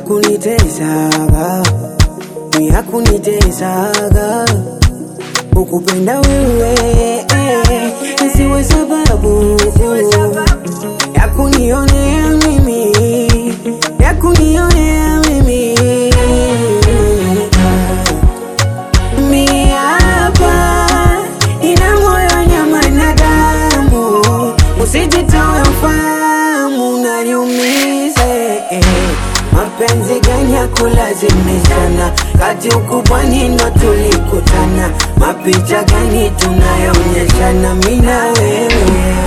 yakunitesaga yakunitesaga ukupenda wewe eh, isiwe sababu ya kunionea mimi ya kunionea mimi miapa ina moyo nyama na damu usijitoe ufahamu naniumize eh. mapenzi gani ya kulazimishana kati ukubwani ndo tulikutana mapicha gani tunayoonyeshana mina wewe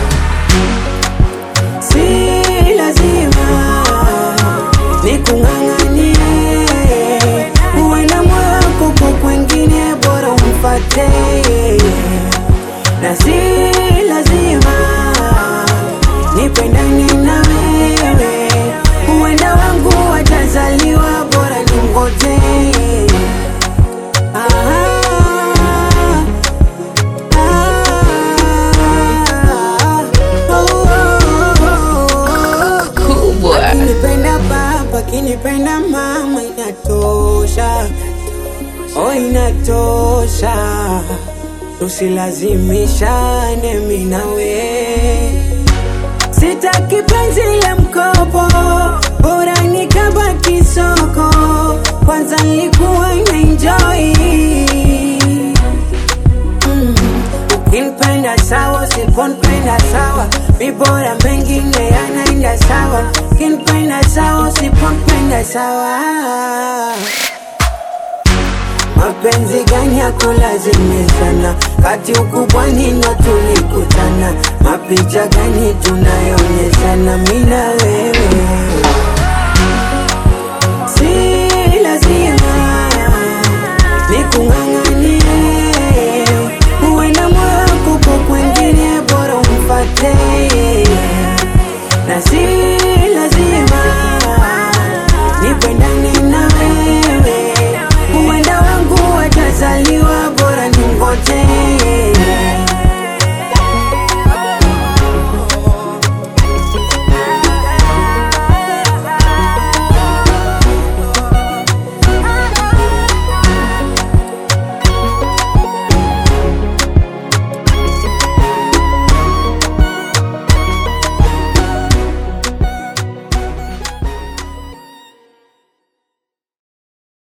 si lazima nikung'ang'anie uenda moyo wako kwa kwengine bora umfate na si lazima nipendane na wewe uenda wangu watazaliwa bora nimgoje ah, ah, oh, oh, oh. Kubwa. Akinipenda baba, akinipenda mama, inatosha, oh inatosha, tusilazimishane mimi nawe. Sitaki penzi la mkopo, bora nikabaki soko. Kwanza nilikuwa na enjoy Mm. Ukinipenda sawa, usiponipenda sawa, mi bora mengine yanaenda sawa. Ukinipenda sawa, usiponipenda sawa. Mapenzi gani ya kulazimishana, kati ukubwani ndo tulikutana. Mapicha gani tunayoonyeshana, mi na wewe